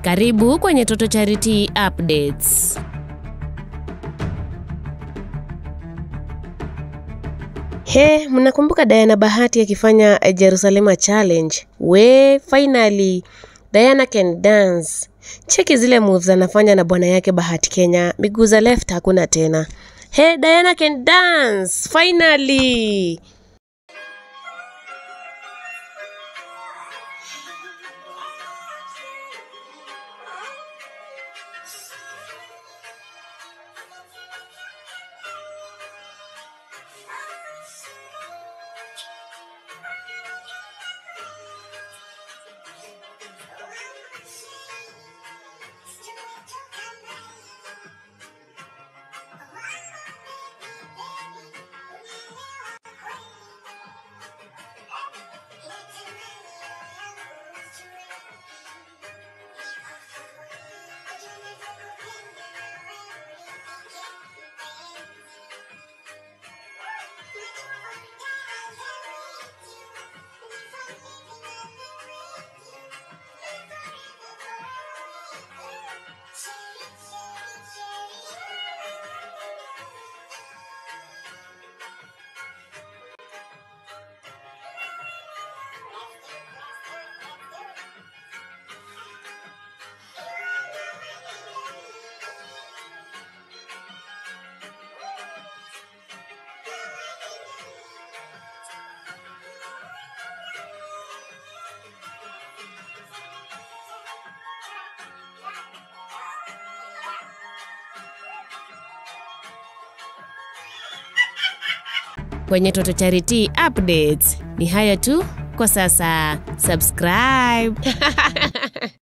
Karibu kwenye Toto Charity Updates. He, mnakumbuka Diana Bahati akifanya Jerusalema Challenge? We, finally Diana can dance. Cheki zile moves anafanya na bwana yake Bahati Kenya, miguu za left hakuna tena. He, Diana can dance finally. Kwenye Toto Charity Updates ni hayo tu kwa sasa. Subscribe.